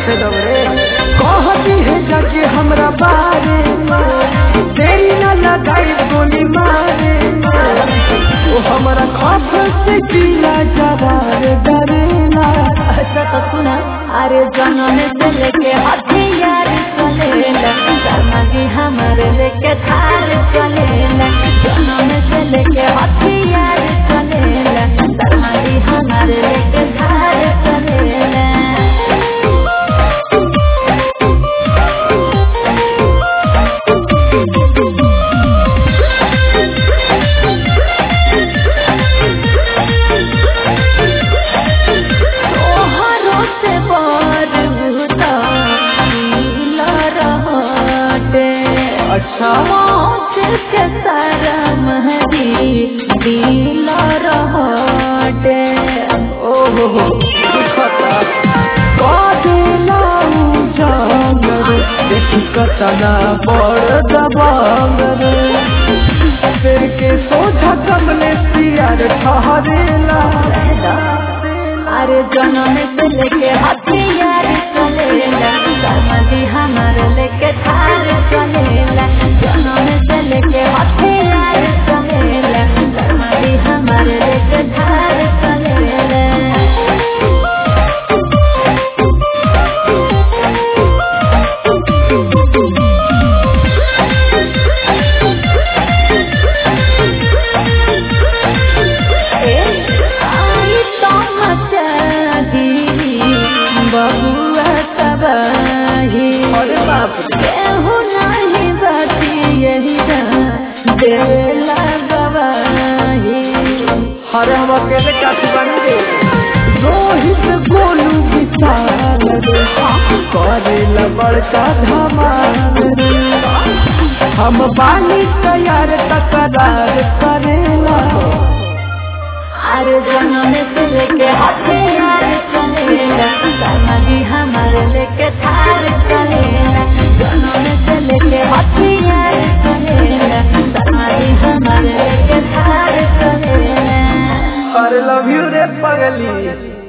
बसे दो रे कहती है जाके हमरा बारे में तेरी न लगाई गोली मारे वो हमरा खौफ से जिला जरा रे डरेला अच्छा तो सुना अरे जनम से लेके हथियार चलेला शर्मा जी हमारे लेके थार चलेला जनम से लेके हथियार चलेला शर्मा जी हमारे लेके थार चलेला तोहरो से बर भूता मिला रहते अच्छा मौत के सारा महदी दिला रहते ओहो हो दुखता कादेला उजागर देखी कतना बड़ दबांगर सिर के सोझा कमले सियार ठहरेला अरे जनम से लेके हथियार चलेला शर्मा जी हमारे लेके थार चलेला जनम से लेके हथियार चलेला शर्मा जी हमारे लेके थार चलेला आई तमचाही बबुआ तबाही अरे बाप रे केहू नाही बाती यही देला गवाही अरे हम अकेले काफी बनी रे रोहित गोलू विशाल रे करेला बड़का धमाल रे हम बानी तैयार तकरार करेला अरे जनम से लेके हथियार चलेला शर्मा जी हमारे लेके थार चलेला जनम से लेके हथियार चलेला शर्मा जी हमारे लेके थार चलेला अरे लव यू रे पगली